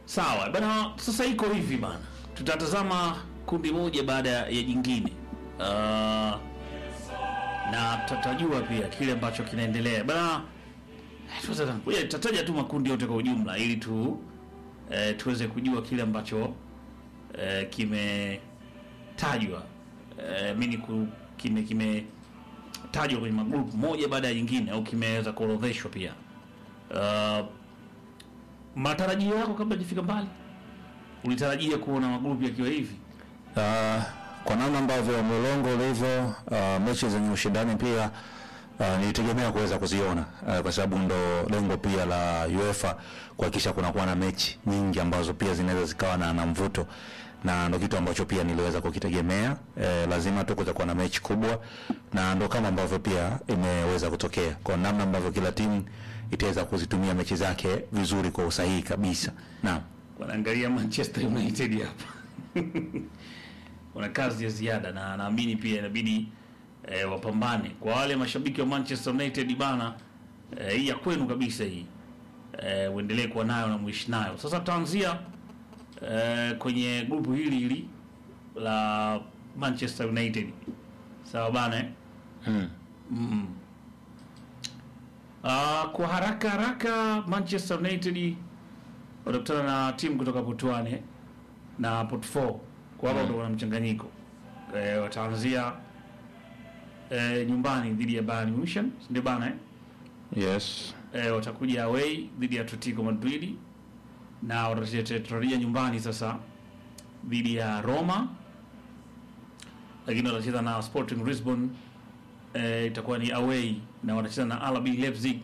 Sawa bana, sasa iko hivi bana, tutatazama kundi moja baada ya jingine uh, na tutajua pia kile ambacho kinaendelea bana. Ngoja tutataja tu makundi yote kwa ujumla ili tu eh, tuweze kujua kile ambacho eh, kimetajwa eh, mimi ku, kime kimetajwa kwenye magrupu moja baada ya jingine au kimeweza kuorodheshwa pia. Uh, matarajio yako kabla hajafika mbali, ulitarajia kuona magrupu yakiwa hivi? Uh, kwa namna ambavyo mlolongo ulivyo, uh, mechi zenye ushindani pia uh, nilitegemea kuweza kuziona uh, kwa sababu ndo lengo pia la UEFA kuhakikisha kunakuwa na mechi nyingi ambazo pia zinaweza zikawa na, na mvuto na ndo kitu ambacho pia niliweza kukitegemea. Eh, lazima tu kutakuwa na mechi kubwa, na ndo kama ambavyo pia imeweza kutokea kwa namna ambavyo kila timu itaweza kuzitumia mechi zake vizuri kwa usahihi kabisa. Naam. Wanaangalia Manchester United hapa wana kazi ya ziada, na naamini pia inabidi eh, wapambane. Kwa wale mashabiki wa Manchester United bana, eh, hii ya kwenu kabisa hii eh, uendelee kuwa nayo na muishi nayo. Sasa tutaanzia eh, kwenye grupu hili hili la Manchester United, sawa bana eh? Mm. Mm. Ah, kwa haraka haraka Manchester United watakutana na timu kutoka Putwane na Port 4 kwa hapa utakuwa na mchanganyiko e, wataanzia e, nyumbani dhidi ya Bayern Munich si ndio bana eh? Yes. E, watakuja away dhidi ya Atletico Madrid na watatarajia nyumbani sasa dhidi ya Roma, lakini watacheza na Sporting Lisbon e, itakuwa ni away na watacheza na RB Leipzig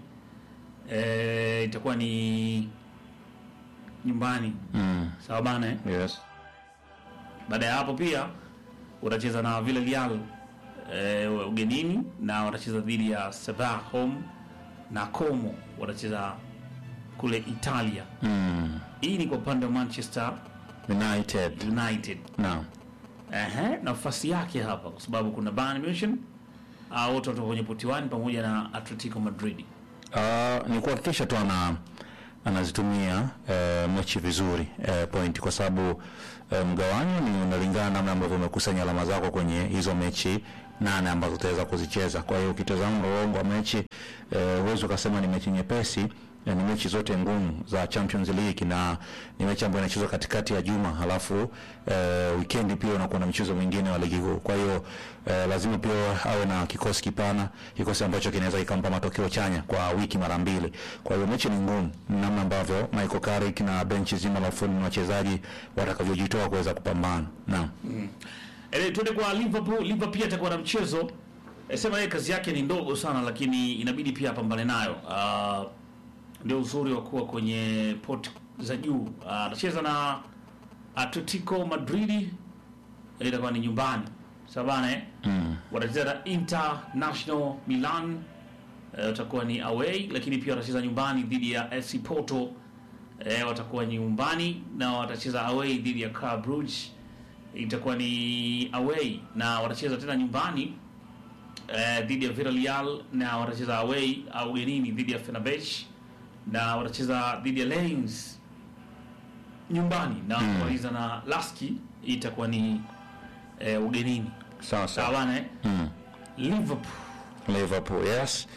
e, itakuwa ni nyumbani Mm. sawa bana eh? Yes. Baada ya hapo pia watacheza na Villarreal e, ugenini na watacheza dhidi ya Sevilla home na Como watacheza kule Italia. Mm. Hii ni kwa upande wa Manchester United. United. Naam. Ehe, nafasi yake hapa kwa sababu kuna Bayern Munich au wote watoka kwenye poti 1 pamoja na Atletico Madrid. Uh, ni kuhakikisha tu ana anazitumia eh, mechi vizuri eh, point kwa sababu eh, mgawanyo ni unalingana namna ambavyo umekusanya alama zako kwenye hizo mechi nane ambazo utaweza kuzicheza. Kwa hiyo ukitazama mlolongo wa mechi eh, huwezi ukasema ni mechi nyepesi eh, ni mechi zote ngumu za Champions League na ni mechi ambayo inachezwa katikati ya juma, halafu eh, weekend pia unakuwa na mchezo mwingine wa ligi kuu. Kwa hiyo eh, lazima pia awe na kikosi kipana, kikosi ambacho kinaweza kikampa matokeo chanya kwa wiki mara mbili. Kwa hiyo mechi ni ngumu, namna ambavyo Michael Carrick na benchi zima la ufundi na wachezaji watakavyojitoa kuweza kupambana. Naam. Ele, tuende kwa Liverpool. Liverpool pia atakuwa na mchezo e, sema yeye kazi yake ni ndogo sana, lakini inabidi pia apambane nayo. Ah, ndio uzuri wa kuwa kwenye pot za juu. Ah, Atacheza na Atletico Madrid, eh, itakuwa ni nyumbani sawa bana eh? Mm. watacheza na International Milan eh, watakuwa ni away, lakini pia watacheza nyumbani dhidi ya FC Porto eh, watakuwa nyumbani na watacheza away dhidi ya Club Brugge itakuwa ni away na watacheza tena nyumbani eh, dhidi ya Villarreal na watacheza away au ugenini dhidi ya Fenerbahce na watacheza dhidi ya Lens nyumbani na Mm. kumaliza na Laski itakuwa ni eh, ugenini Sawa sawa sawa. bana eh? Mm. Liverpool Liverpool, yes.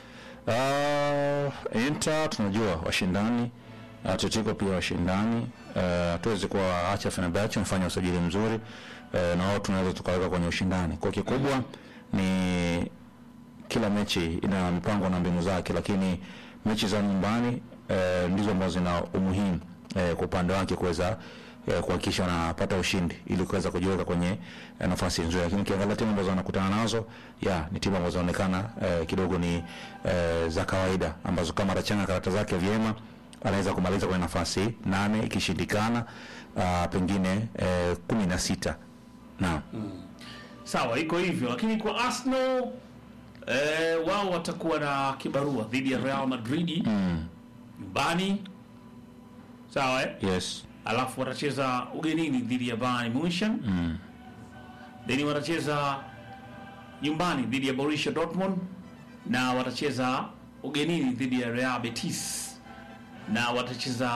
Uh, Inter tunajua washindani, Atletico pia washindani. Uh, hatuwezi kuwaacha Fenerbahce mfanya usajili mzuri uh, na wao tunaweza tukaweka kwenye ushindani. Kwa kikubwa ni kila mechi ina mipango na mbinu zake, lakini mechi za nyumbani eh, ndizo ambazo zina umuhimu eh, kwa upande wake kuweza eh, kuhakikisha wanapata ushindi ili kuweza kujiweka kwenye eh, nafasi nzuri, lakini ukiangalia timu ambazo wanakutana nazo ya ni timu ambazo zinaonekana eh, kidogo ni eh, za kawaida ambazo kama atachanga karata zake vyema anaweza kumaliza kwenye nafasi nane, ikishindikana ah, pengine eh, kumi na sita. Naam. sawa, iko hivyo, lakini kwa Arsenal eh, wao watakuwa na kibarua dhidi ya Real Madrid Mm. nyumbani, sawa eh? Yes. Alafu watacheza ugenini dhidi ya Bayern Munich, Mm. then watacheza nyumbani dhidi ya Borussia Dortmund na watacheza ugenini dhidi ya Real Betis na watacheza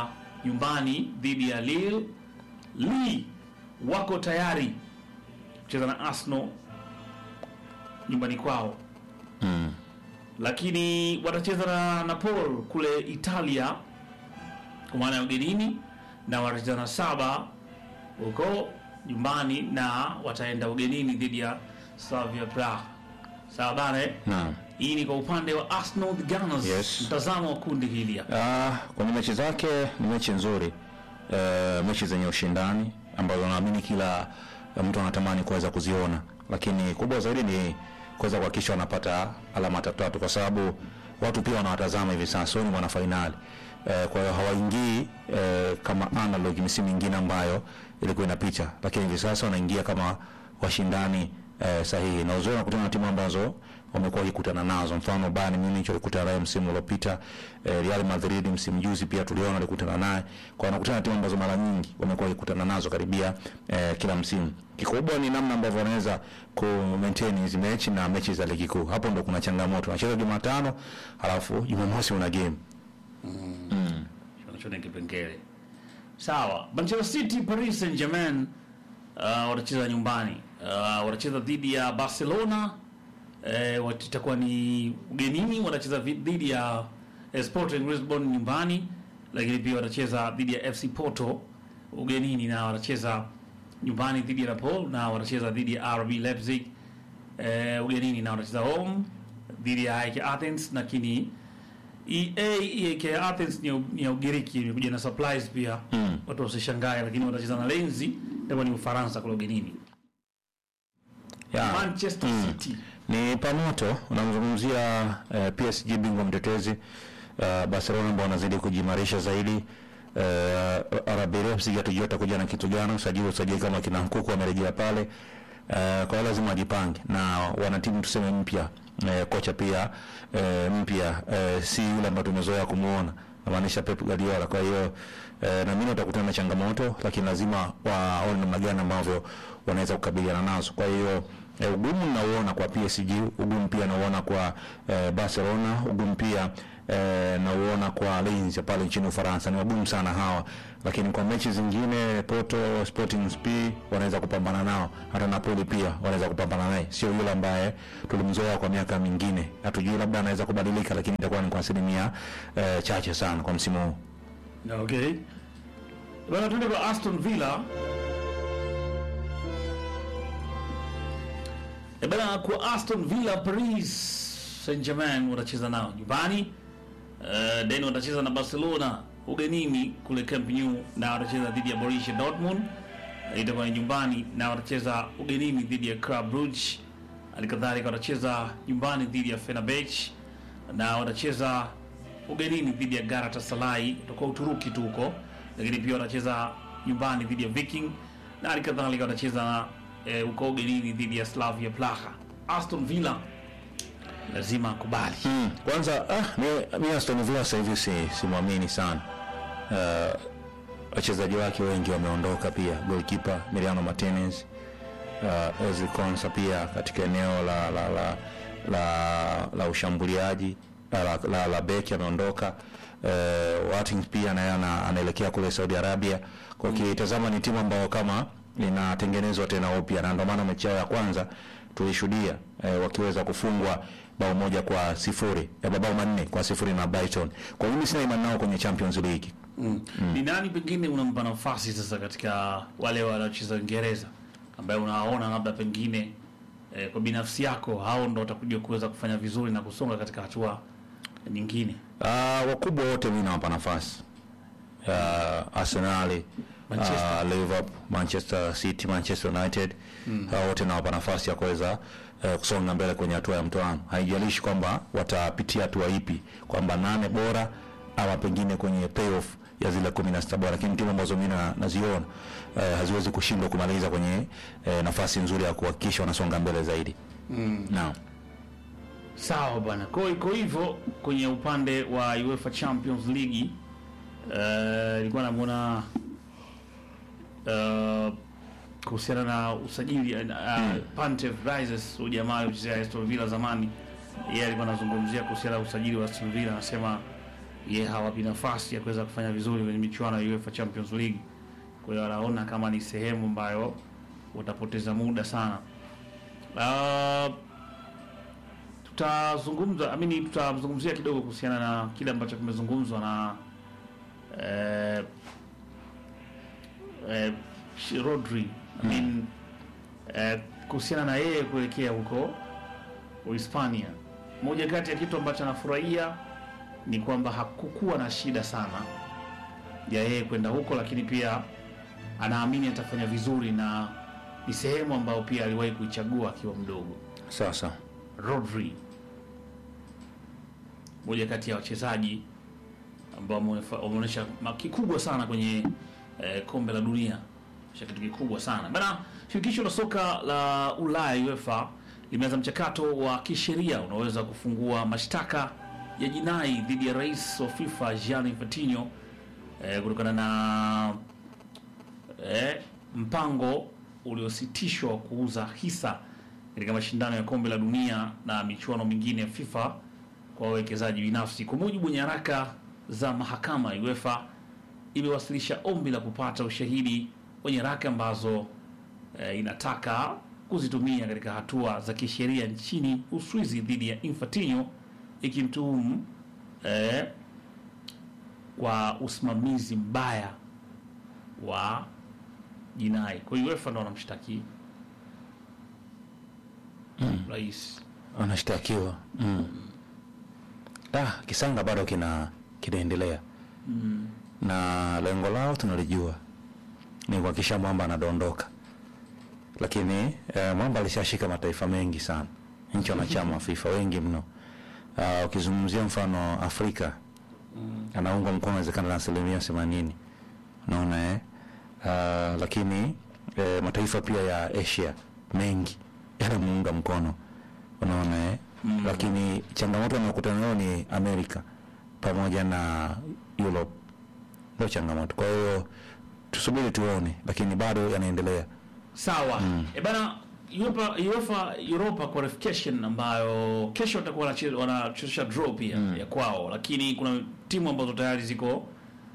nyumbani dhidi ya Lille. Lille wako tayari kucheza na Arsenal nyumbani kwao Mm. lakini watacheza na Napoli kule Italia kwa maana ya ugenini, na watacheza na Saba huko nyumbani, na wataenda ugenini dhidi ya Slavia Praha. Sawa bana, eh? Naam. hii ni kwa upande wa Arsenal the Gunners. Yes. Mtazamo wa kundi hili hapa. Ah, kwenye mechi zake ni mechi nzuri eh, mechi zenye ushindani ambazo naamini kila eh, mtu anatamani kuweza kuziona, lakini kubwa zaidi ni kuweza kuhakikisha wanapata alama tatu tatu, kwa sababu watu pia wanawatazama hivi sasa, wao ni mwana fainali eh, kwa hiyo hawaingii eh, kama analog misimu mingine ambayo ilikuwa inapita, lakini hivi sasa wanaingia kama washindani eh, sahihi na uzoe nakutana na timu ambazo wamekuwa wakikutana nazo. Mfano Bayern Munich walikutana naye msimu uliopita, eh, Real Madrid msimu juzi pia tuliona walikutana naye. Kwa wanakutana na timu ambazo mara nyingi wamekuwa wakikutana nazo karibia eh, kila msimu. Kikubwa ni namna ambavyo wanaweza ku maintain hizi mechi na mechi za ligi kuu. Hapo ndo kuna changamoto. Wanacheza Jumatano, halafu Jumamosi una game. Wanachona kipengele sawa. Manchester City, Paris Saint Germain uh, watacheza nyumbani uh, watacheza dhidi ya Barcelona eh, wat- itakuwa ni ugenini, watacheza vi- dhidi ya eh, Sporting Lisbon nyumbani, lakini pia watacheza dhidi ya FC Porto ugenini, na watacheza nyumbani dhidi ya Napoli, na watacheza dhidi ya RB Leipzig eh, ugenini, na watacheza home dhidi ya AEK Athens, lakini EA EAK Athens ni ya- ni ya Ugiriki, imekuja na supplies pia Mm. watu wasishangae, lakini watacheza na Lenzi, itakuwa ni Ufaransa kule ugenini. Yeah. Manchester Mm. City Ni pamoto unamzungumzia eh, PSG bingwa mtetezi uh, Barcelona ambao wanazidi kujimarisha zaidi uh, RB Leipzig hatujua atakuja na kitu gani, usajili usajili kama kina Nkuku wamerejea pale uh, kwa hiyo lazima wajipange na wana timu tuseme mpya uh, kocha pia uh, mpya uh, si yule ambaye tumezoea kumuona namaanisha Pep Guardiola. Kwa hiyo eh, na mimi watakutana na changamoto, lakini lazima waone namna gani ambavyo wanaweza kukabiliana nazo. Kwa hiyo eh, ugumu nauona kwa PSG, ugumu pia nauona kwa eh, Barcelona, ugumu pia eh, nauona kwa Lens ya pale nchini Ufaransa. Ni wagumu sana hawa, lakini kwa mechi zingine Porto, Sporting SP wanaweza kupambana nao, hata Napoli pia wanaweza kupambana naye. Sio yule ambaye tulimzoea kwa miaka mingine, hatujui labda anaweza kubadilika, lakini itakuwa ni kwa asilimia eh, chache sana kwa msimu huu. Okay. Bwana tuende kwa Aston Villa. E bana kwa Aston Villa Paris Saint-Germain watacheza nao nyumbani. Uh, then watacheza na Barcelona ugenini kule Camp Nou na watacheza dhidi ya Borussia Dortmund. Uh, itakuwa ni nyumbani na watacheza ugenini dhidi ya Club Brugge. Halikadhalika watacheza nyumbani dhidi ya Fenerbahce na watacheza ugenini dhidi ya Galatasaray kutoka Uturuki tu huko, lakini pia watacheza nyumbani dhidi ya Viking na hali kadhalika watacheza eh, huko ugenini dhidi ya Slavia Praha. Aston Villa lazima akubali. Mm, kwanza ah, mi, mi Aston Villa sasa hivi si simwamini sana. Uh, wachezaji wake wengi wameondoka pia, goalkeeper Emiliano Martinez, uh, Ezri Konsa pia katika eneo la la la la, la ushambuliaji la, la, la, la beki ameondoka. Uh, Watkins pia naye ana- anaelekea kule Saudi Arabia. Kwa ukitazama ni timu ambayo kama inatengenezwa tena upya, na ndio maana mechi yao ya kwanza tulishuhudia eh, wakiweza kufungwa bao moja kwa sifuri eh, mabao manne kwa sifuri na Brighton. Kwa hiyo mimi sina imani nao kwenye Champions League. Mm. Ni nani pengine unampa nafasi sasa katika wale wanaocheza Uingereza ambaye unawaona labda pengine eh, kwa binafsi yako hao ndo watakuja kuweza kufanya vizuri na kusonga katika hatua nyingine? Uh, wakubwa wote mimi nawapa nafasi uh, Arsenal Manchester. uh, Liverpool, Manchester City, Manchester United mm. uh, wote nawapa nafasi ya kuweza uh, kusonga mbele kwenye hatua ya mtoano. Haijalishi kwamba watapitia hatua ipi, kwamba nane bora ama pengine kwenye playoff ya zile kumi na sita bora, lakini timu ambazo mimi na- naziona uh, haziwezi kushindwa kumaliza kwenye uh, nafasi nzuri ya kuhakikisha wanasonga mbele zaidi mm. Naam. Sawa bwana, kwa hiyo iko hivyo kwenye upande wa UEFA Champions League. Eh, Nilikuwa namwona eh, kuhusiana na usajili uh, Pantev Rises, huyu jamaa kuchezea Aston Villa zamani, yeye alikuwa anazungumzia kuhusiana na usajili wa Aston Villa, anasema ye hawapi nafasi ya kuweza kufanya vizuri kwenye michuano ya UEFA Champions League. Kwa hiyo anaona kama ni sehemu ambayo utapoteza muda sana. Uh, tutazungumza amini, tutazungumzia kidogo kuhusiana na kile ambacho kimezungumzwa na eh, eh, Sh- Rodri I mean, eh, kuhusiana na yeye kuelekea huko Uhispania. Moja kati ya kitu ambacho anafurahia ni kwamba hakukuwa na shida sana ya yeye kwenda huko, lakini pia anaamini atafanya vizuri na ni sehemu ambayo pia aliwahi kuichagua akiwa mdogo. Sasa Rodri, moja kati ya wachezaji ambao wamefa- wameonyesha ma- kikubwa sana kwenye eh, kombe la dunia, Onyesha kitu kikubwa sana bana. Shirikisho la soka la Ulaya UEFA limeanza mchakato wa kisheria unaoweza kufungua mashtaka ya jinai dhidi ya rais wa FIFA Gianni Infantino eh, kutokana na eh, mpango uliositishwa wa kuuza hisa katika mashindano ya kombe la dunia na michuano mingine ya FIFA kwa wawekezaji binafsi. Kwa mujibu wa nyaraka za mahakama, UEFA imewasilisha ombi la kupata ushahidi wa nyaraka ambazo eh, inataka kuzitumia katika hatua za kisheria nchini Uswizi dhidi ya Infantino ikimtuhumu eh, kwa usimamizi mbaya wa jinai. Kwa hiyo UEFA ndo wanamshtaki rais. anashtakiwa mm. Ah, kisanga bado kina kinaendelea na lengo lao tunalijua ni kuhakikisha mwamba anadondoka, lakini eh, mwamba alishashika mataifa mengi sana, nchi wanachama wa FIFA wengi mno. Ah, ukizungumzia mfano Afrika anaunga mkono inawezekana na asilimia themanini unaona eh? Ah, lakini eh, mataifa pia ya Asia mengi yanamuunga mkono unaona eh? Lakini changamoto anayokutana nayo ni Amerika pamoja na Europe, ndio changamoto. Kwa hiyo tusubiri tuone, lakini bado yanaendelea. Sawa. E bana UEFA UEFA Europa qualification ambayo kesho watakuwa wanache- wanachezesha draw pia ya kwao, lakini kuna timu ambazo tayari ziko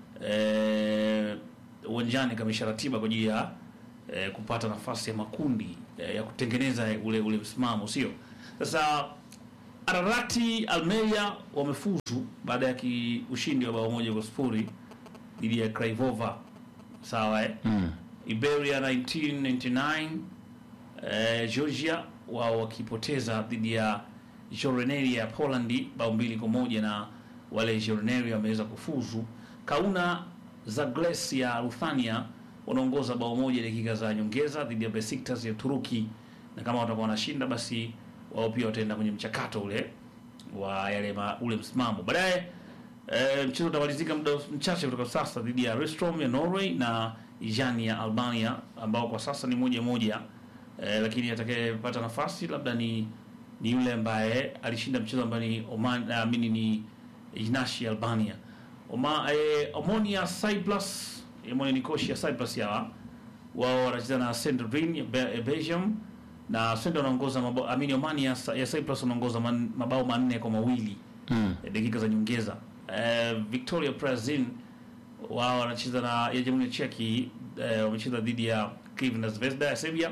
eh, uwanjani kamisha ratiba kwa ajili ya eh, kupata nafasi ya makundi eh, ya kutengeneza ule ule msimamo, sio? Sasa Ararati Almeria wamefuzu baada ya ki- ushindi wa bao moja kwa sifuri dhidi ya Craiova. Sawa eh? Iberia 1999 eh, Georgia wao wakipoteza dhidi ya Joreneria ya Polandi bao mbili kwa moja na wale Joreneria wameweza kufuzu. Kauna Zagles ya Ruthania wanaongoza bao moja dakika za nyongeza dhidi ya Besiktas ya Turuki, na kama watakuwa wanashinda basi wao pia wataenda kwenye mchakato ule wa yale ma, ule msimamo baadaye. E, mchezo utamalizika muda mchache kutoka sasa dhidi ya Restrom ya Norway na Ijani ya Albania ambao kwa sasa ni moja moja. E, lakini atakayepata nafasi labda ni ni yule ambaye alishinda mchezo ambaye ni Oman naamini ni Ijnashi ya Albania. Oma, e, Omonia Cyprus Omonia Nicosia ya Cyprus ya wao wanacheza na Sandrin ya, Be- ya Belgium na Sandrin wanaongoza mabao amini Omania ya Cyprus wanaongoza man, mabao manne kwa mawili Mm. eh, dakika za nyongeza. Eh, Victoria Plzeň wao wanacheza na ya Jamhuri ya Czech eh, wamecheza dhidi ya Crvena Zvezda ya Serbia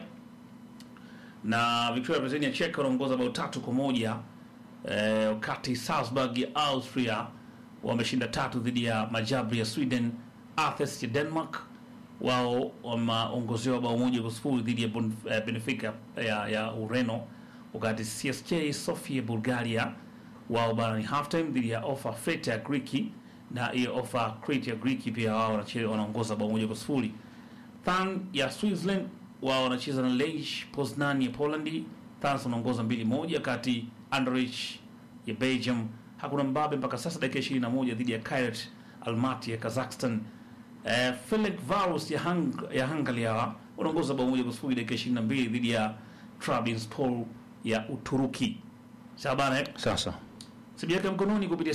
na Victoria Plzeň ya Czech wanaongoza bao tatu kwa moja eh, wakati Salzburg ya Austria wameshinda tatu dhidi ya Majabri ya Sweden. Athens ya Denmark wao wameongozewa bao moja kwa sifuri dhidi ya Bon- eh, Benfica ya, ya Ureno, wakati CSK Sofia ya Bulgaria wao bana ni half time dhidi ya Ofa Fete ya Griki na hiyo Ofa Crete ya Griki pia wao wanacheza wanaongoza bao moja kwa sifuri. Than ya Switzerland wao wanacheza na Lech Poznan ya Polandi. Thans wanaongoza mbili moja, kati Anderlecht ya Belgium hakuna mbabe mpaka sasa, dakika 21 dhidi ya Kairat Almaty ya Kazakhstan. Eh, Felix Varus ya, Hung ya Hungary hawa wanaongoza bao moja kwa sifuri dakika 22 dhidi ya Trabzonspor ya Uturuki. Sawa bana eh? Sasa simu yake ya mkononi kupitia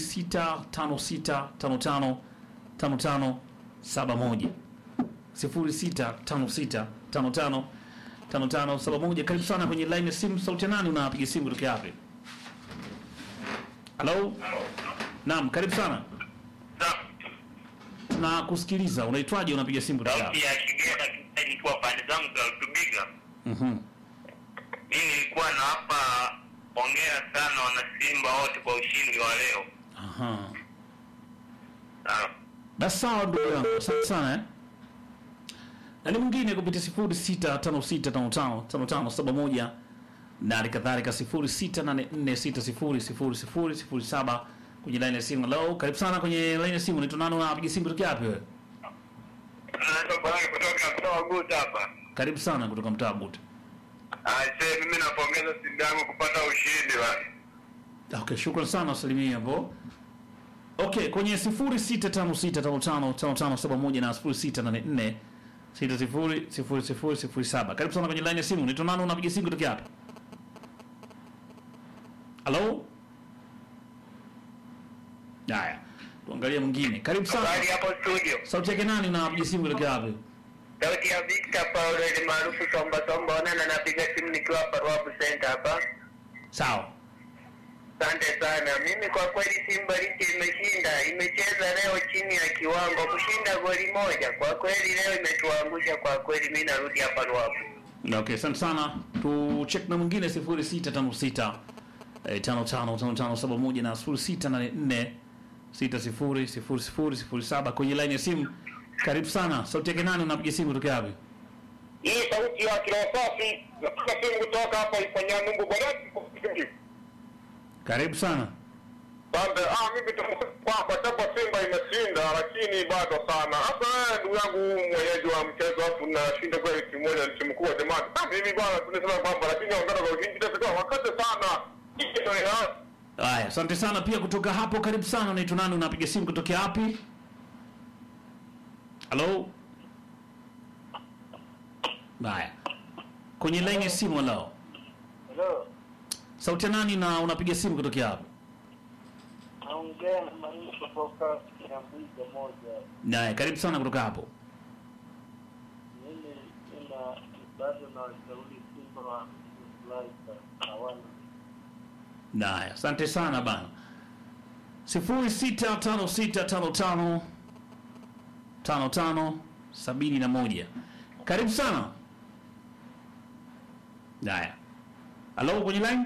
0656555571 0656555571. Karibu sana kwenye line ya simu. Sauti ya nani? Unapiga simu kutoka wapi? Halo, Naam, karibu sana. Sa- Na kusikiliza, unaitwaje? Unapiga simu kutoka sauti ya Kigera ilikuwa pande zangu za Rutubiga. Mhm. Mimi nilikuwa na hapa ongera sana wanasimba wote kwa ushindi wa leo. Aha. Ah, Basi sawa ndugu yangu, asante sana eh. Na ni mwingine kupitia sifuri sita tano sita tano tano tano tano saba moja na hali kadhalika sifuri sita nane nne sita sifuri sifuri sifuri sifuri saba kwenye laini ya simu. Hello, karibu sana kwenye laini ya simu. Unaitwa nani? Unapiga simu kutoka wapi wewe? naitwa Baraka kutoka kutoka Guta hapa. Karibu sana kutoka mtaa Buta. Aise, mimi napongeza Simba yangu kupata ushindi wa. Okay, shukrani sana wasalimia hapo. Okay, kwenye 0656555571 na 0684 600007. Karibu sana kwenye line ya simu. Unaitwa nani? Unapiga simu kutoka hapa? Hello? Haya. Tuangalie mwingine. Karibu sana. Habari hapo studio. Sauti yake nani unapiga simu kutoka hapa? Sauti ya Victor Paulo ile maarufu Somba Somba, onana napiga simu nikiwa hapa Ruabu Center hapa. Sawa. Asante sana. Mimi kwa kweli Simba licha imeshinda, imecheza leo chini ya kiwango, kushinda goli moja. Kwa kweli leo imetuangusha kwa kweli. Mimi narudi hapa Ruabu. Okay, asante sana. Tu check na mwingine 0656 eh, 555571 na 0684 600007 kwenye line ya simu. Karibu sana. Sauti yake nani unapiga simu kutoka wapi? Hii sauti ya Kilosafi, napiga simu kutoka hapa ifanya Mungu Baraka. Karibu sana. Asante. Ah, mimi kwamba japo Simba imeshinda lakini bado sana. Hata wewe ndugu yangu mwenyeji wa mchezo hapo unashinda kweli timu moja ni timu kubwa jamani. Ah, mimi bwana tunasema kwamba lakini ongeza kwa ushindi tafika wakati sana. Hii ndio ina Haya, asante sana pia kutoka hapo. Karibu sana. Unaitwa nani? Unapiga simu kutoka wapi? Hello? Haya. Kwenye line ya simu leo. Hello, Sauti ya nani na unapiga simu kutoka wapi? naongea na Marimu kutoka Nyambiga moja. Naye, karibu sana kutoka hapo. Mimi nina bado na washauri Simba wa Laika hawana Naye, asante sana bana. sifuri sita tano sita tano tano tano tano sabini na moja. Karibu sana. Haya, halo, kwenye line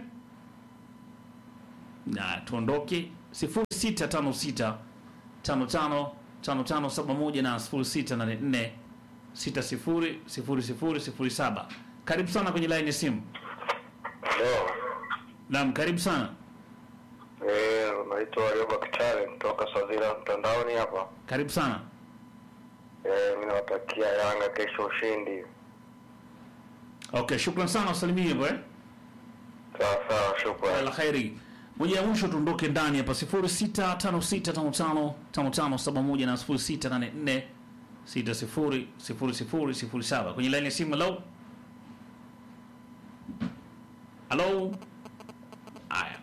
na tuondoke. sifuri sita tano sita tano tano tano tano saba moja na sifuri sita nane nne sita sifuri sifuri sifuri sifuri saba. Karibu sana kwenye line ya simu. Ndio. Naam, karibu sana. Eh, naitwa Yoba Kitale kutoka Sazira mtandaoni hapa. Karibu sana. Eh, mimi nawatakia Yanga kesho ushindi. Okay, shukran sana usalimie hapo eh. Sawa sawa, shukrani. La khairi. Moja ya mwisho tuondoke ndani hapa 0656555571 na 0684600007 kwenye line ya simu. Hello. Hello. Aya.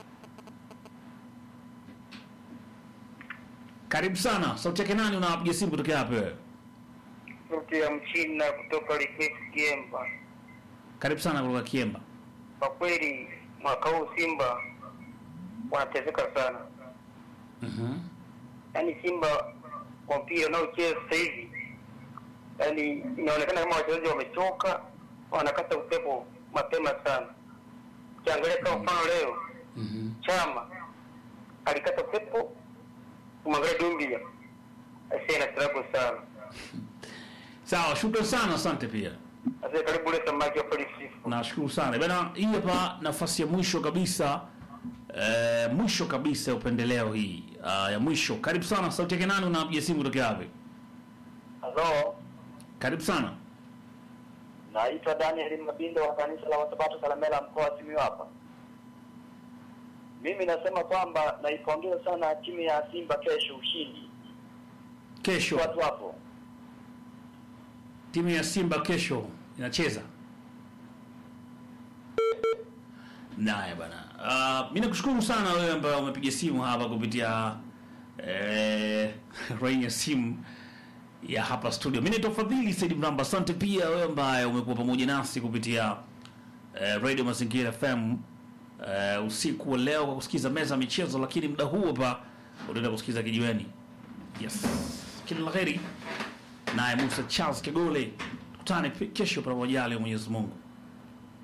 Karibu sana. Sauti yake nani unapiga simu kutoka hapa wewe? sauti ya Mchina kutoka Likwesi Kiemba. Karibu sana kutoka Kiemba. Kwa kweli mwaka huu Simba wanateseka sana, Mhm. yaani Simba kwa mpira unaocheza sasa hivi, yaani inaonekana kama wachezaji wamechoka, wanakata upepo mapema sana. Ukiangalia kama mfano leo Mhm. Chama alikata upepo, kumwangalia Dumbia asiye na tarabu sana. Sawa, shukran sana, asante pia. Sasa karibu ule samaki wa polisi. Nashukuru sana bana. Hii hapa nafasi ya mwisho kabisa eh, mwisho kabisa ya upendeleo hii ah, ya mwisho. Karibu sana, sauti yake nani? Unapiga simu kutoka wapi? Halo, Karibu sana. naitwa Daniel Mabindo wa kanisa la Wasabato Salamela mkoa wa Simiyu hapa. Mimi nasema kwamba naipongeza sana timu ya Simba kesho ushindi. Kesho Watu hapo. timu ya Simba kesho inacheza naye bana. Uh, mi nakushukuru sana wewe ambaye umepiga simu hapa kupitia eh, rain ya simu ya hapa studio. Mi naitwa Fadhili Said Mramba. Asante pia wewe ambaye umekuwa pamoja nasi kupitia eh, Radio Mazingira FM eh, usiku wa leo kwa kusikiza meza ya michezo, lakini muda huu hapa utaenda kusikiza kijiweni. Yes, kila la heri. Naye Musa Charles Kegole, tukutane kesho pamoja, Mwenyezi Mungu.